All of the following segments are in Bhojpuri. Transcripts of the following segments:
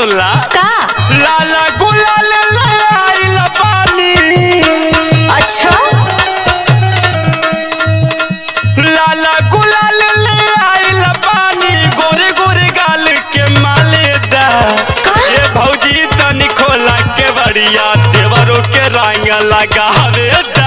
सुनला का लाला गुलाल लाइल पानी अच्छा लाला गुलाल लाइल पानी गोरे गोरे गाल के मालेदा ए भौजी तनी खोला के बड़िया देवरों के रंग लगावे दा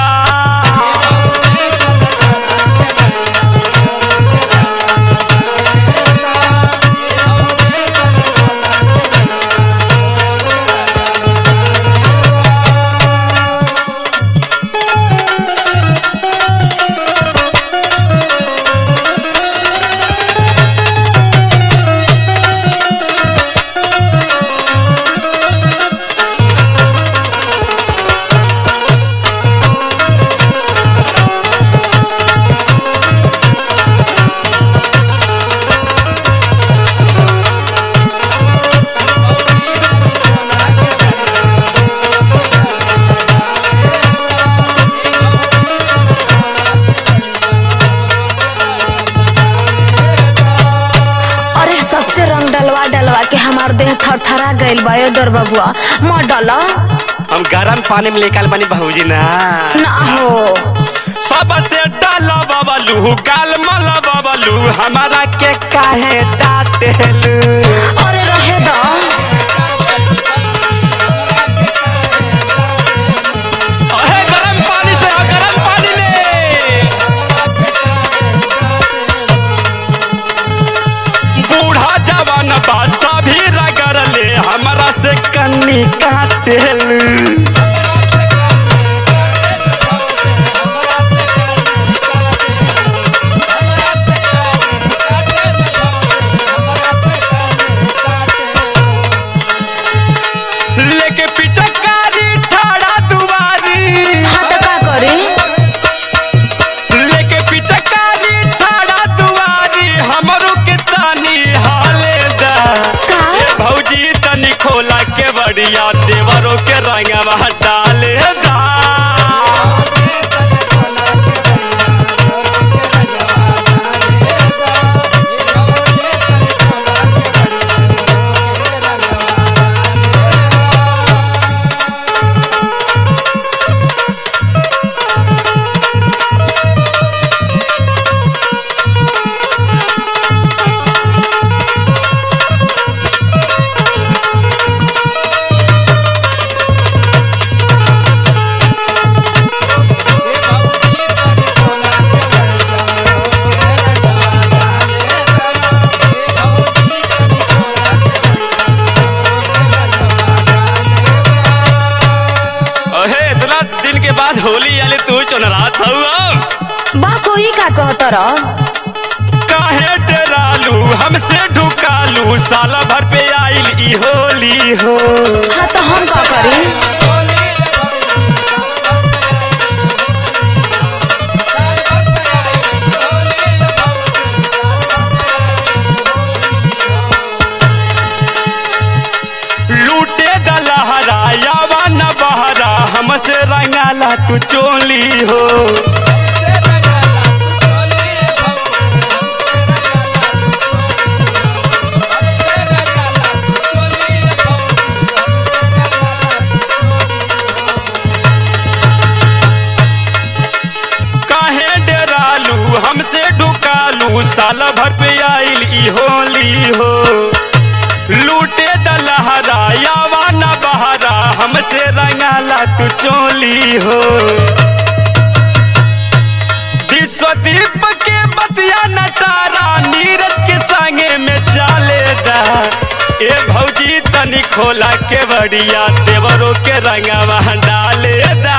अरे सबसे रंग डलवा डलवा के हमार देह थरथरा गइल बा ए दर बबुआ मत डाला हम गरम पानी में लेकर बनी भौजी ना ना हो सबसे डाला बबलू गाल मला बबलू हमारा के काहे डांटेलू अरे रहे दा अहे गरम पानी से आ, गरम पानी में बूढ़ा जवान बादशाह भी रगड़ ले हमारा से कन्नी काटेलू लेके पीछे कारी ठाड़ा दुआरी हाँ तो का करी लेके पीछे कारी ठाड़ा दुआरी हमरो के तानी हाले दा ए भौजी तनी खोला के बढ़िया देवरों के रंगवा डाले दा अहे इतना दिन के बाद होली आले तू चुनरात हऊ बा कोई का कहत रह काहे डरालू हमसे ढुकालू साला भर पे आइल ई होली हो हाँ तो हम का करी लूटे दलहरा यावा न बहरा हमसे रंगाला तू चोली हो काहे डरालू हमसे ढुकालू साला भर पे आइल ई होली हो लूटे दलहरा यावा न बहरा हमसे रंगाला तू चोली हो विश्वदीप के बतिया नटारा नीरज के संगे में चाले दा ए भौजी तनी खोला के बढ़िया देवरों के रंगवा डाले दा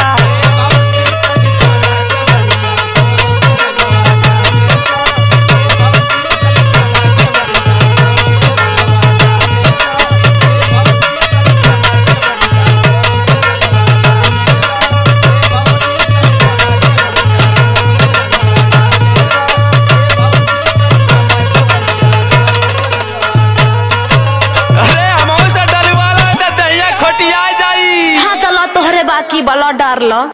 अरे हमहू से डलवाला त दहिया खोटिया जाई हाँ तो ला तोहरे बाकी बला डार ला